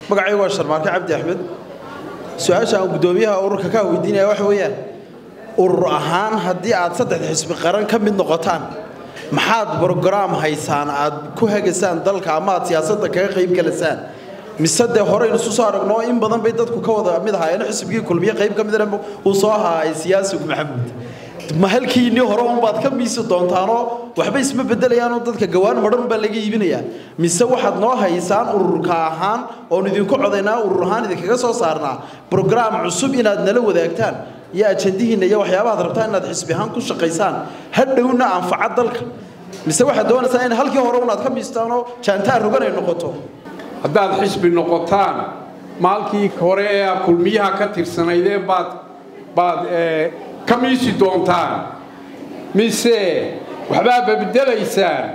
magacaygu waa sharmaarke cabdi axmed su-aasha aan guddoomiyaha ururka kaa weydiinaya waxa weeyaan urur ahaan haddii aad saddexda xisbi qaran ka mid noqotaan maxaad brograam haysaan aad ku hagasaan dalka ama aad siyaasadda kaga qayb galasaan mise dee horeynu isu soo aragno in badan bay dadku ka wada mid ahaayeen xisbigii kulmiye qayb ka midana uu soo ahaay siyaasigu maxamuud ma halkiinii hore unbaad ka miisi doontaanoo waxba isma bedelayaanoo dadka gawaan madhan baa laga iibinayaa mise waxaad noo haysaan ururka ahaan oon idinku codaynaa urur ahaan idinkaga soo saarnaa brograam cusub inaad nala wadaagtaan iyo ajandihiinna iyo waxyaabahaad rabtaan inaad xisbi ahaan ku shaqaysaan hadhowna anfaca dalka mise waxaad doonaysaa in halkii hore unaad ka miistaanoo jaantaar rogan ay noqoto haddaad xisbi noqotaan maalkii hore ee kulmiyaha ka tirsanaydeen baad baad ka miisi doontaan mise waxbaa babedelaysaan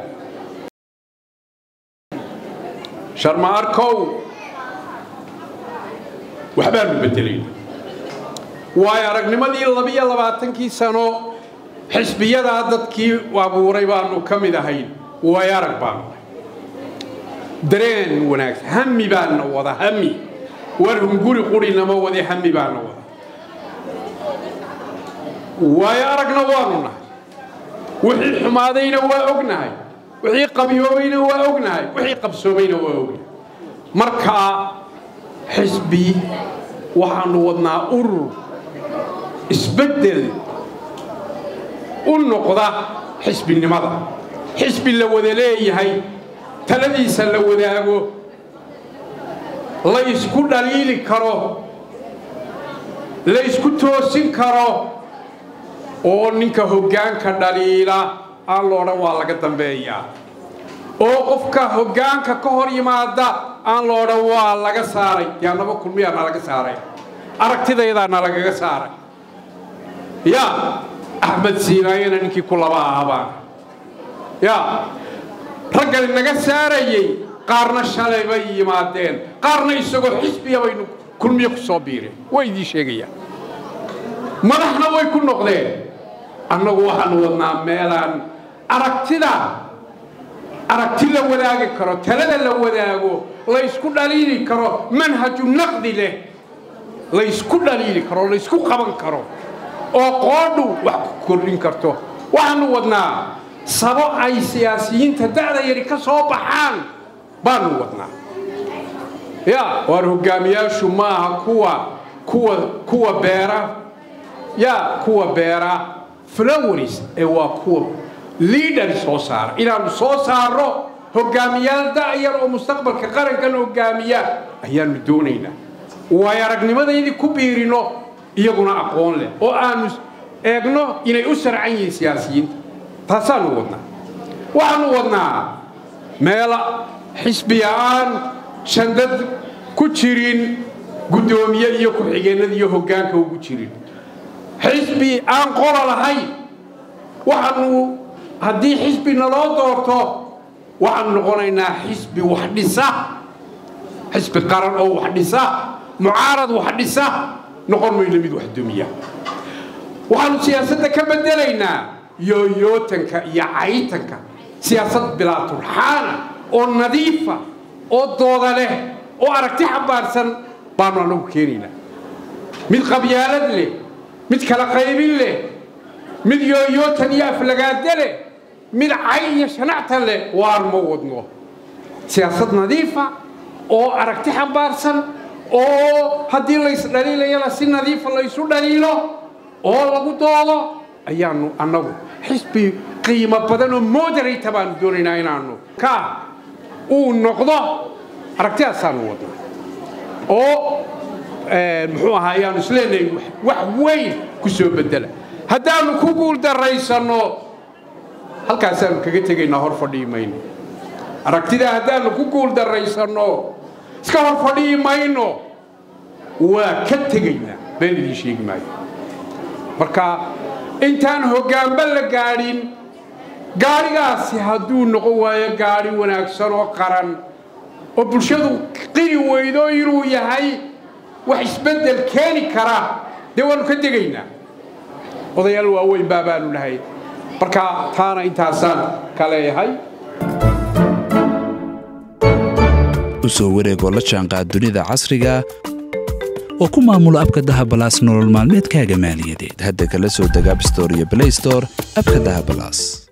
sharmaarkow waxbaanu bedelayna waayo aragnimadii labiyo labaatankii sano xisbiyadaa dadkii abuuray baanu ka mid ahayn waayo arag baanu dareen wanaagsan hami baana wada hami war hunguri qurinama wade hami baana wada waayo aragna waanu nahay wixii xumaadayna waa ognahay wixii qabyoobayna waa ognahay wixii qabsoomayna waa ognahay markaa xisbi waxaanu wadnaa urur isbeddel u noqda xisbinimada xisbi la wada leeyahay taladiisa la wadaago la ysku dhaliili karo la ysku toosin karo oo ninka hoggaanka dhaliila aan lo odhan waa laga dambeeyaa oo qofka hoggaanka ka hor yimaada aan lo odhan waa laga saaray yaa naba kulmiyaa na laga saaray aragtidaydaa na lagaga saaray yaa axmed siinaayana ninkii ku laba ahabaan yaa raggan naga saarayey qaarna shalay bay yimaadeen qaarna isagoo xisbiya baynu kulmiye ku soo biireen way idiin sheegayaan madaxna way ku noqdeen annagu waxaanu wadnaa meelaan aragtida aragti la wadaagi karo talada la wadaago laysku dhaliili karo manhaju naqdi leh laysku dhaliili karo laysku qaban karo oo qoodhu wax ku kordhin karto waxaanu wadnaa sabo ay siyaasiyiinta da'da yari ka soo baxaan baanu wadnaa ya waar hogaamiyaashu maaha kuwa kuwa kuwa beera ya kuwa beera flowers ee waa kuwa liidhar soo saara inaannu soo saarno hogaamiyaal da'yar oo mustaqbalka qarankan hogaamiya ayaannu doonaynaa waayo aragnimadaydii ku biirino iyaguna aqoon leh oo aanu eegno inay u sarcan yihiin siyaasiyiinta taasaanu wadnaa waxaanu wadnaa meela xisbiya-aan shandad ku jirin guddoomiye iyo ku-xigeennada iyo hoggaanka ugu jirin xisbi aan qola lahayn waxaanu haddii xisbi naloo doorto waxaanu noqonaynaa xisbi wax dhisa xisbi qaran oo wax dhisa mucaarad wax dhisa noqon mayno mid wax dumiya waxaanu siyaasadda ka bedelaynaa yooyootanka iyo caytanka siyaasad bilaa turxaana oo nadiifa oo dooda leh oo aragti xambaarsan baanu anagu keenaynaa mid qabyaalad leh mid kala qaybin leh mid yooyootan iyo aflagaade leh mid cay iyo shanactan leh waar ma wadno siyaasad nadiifa oo aragti xambaarsan oo haddii laysdhaliilayana si nadiifa laysu dhaliilo oo lagu doodo ayaanu annagu xisbi qiimo badan oo moderata baanu doonaynaa inaanu ka uu noqdo aragtidaasaanu wadnaa oo muxuu ahaa ayaanu isleenahay wax weyn ku soo bedela haddaanu ku guuldaraysanno halkaasaanu kaga tegaynaa hor fadhii mayno aragtidaa haddaanu ku guuldaraysanno iska hor fadhii mayno waa ka tegaynaa been idiin sheegi maayo marka intaan hoggaanba la gaadhin gaadhigaasi hadduu noqon waayo gaadhi wanaagsan oo qaran oo bulshadu qiri weydo inuu yahay wax isbeddel keeni kara dee waannu ka degaynaa odayaal waaweyn baa baanu nahay marka taana intaasaan ka leeyahay u soo wareegoo la jaanqaad dunida casriga oo ku maamulo abka dahabalaas nolol maalmeedkaaga maaliyadeed hadda kala soo deg abstore iyo blaystore abka dahabalaas